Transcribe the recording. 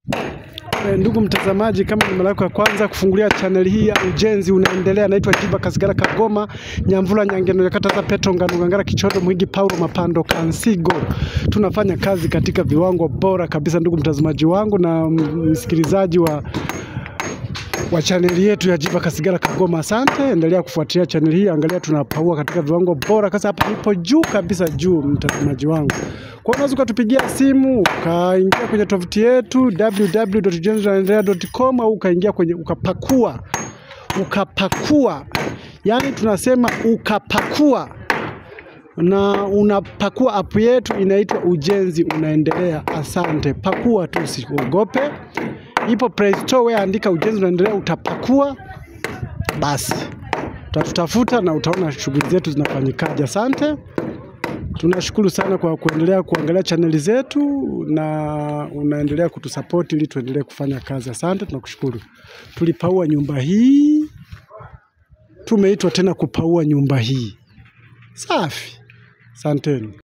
E, ndugu mtazamaji, kama ni mara yako ya kwanza kufungulia chaneli hii ya ujenzi unaendelea, naitwa Jiba Kasigara Kagoma Nyamvula Nyangeno Yakata za Petro Ngano Ngangara Kichodo Mwigi Paulo Mapando Kansigo. Tunafanya kazi katika viwango bora kabisa, ndugu mtazamaji wangu na msikilizaji wa wa chaneli yetu ya Jiba Kasigara Kagoma. Asante, endelea kufuatilia chaneli hii, angalia tunapaua katika viwango bora. Sasa hapa nipo juu kabisa, juu mtazamaji wangu. Kwa hiyo unaweza ukatupigia simu ukaingia kwenye tovuti yetu www.ujenziunaendelea.com au ukaingia kwenye ukapakua ukapakua, yaani tunasema ukapakua na unapakua app yetu inaitwa Ujenzi Unaendelea. Asante, pakua tu, usiogope. Ipo Play Store, wewe andika Ujenzi Unaendelea, utapakua basi, utatutafuta na utaona shughuli zetu zinafanyikaje. Asante, tunashukuru sana kwa kuendelea kuangalia chaneli zetu na unaendelea kutusapoti ili tuendelee kufanya kazi. Asante, tunakushukuru. Tulipaua nyumba hii, tumeitwa tena kupaua nyumba hii. Safi, asanteni.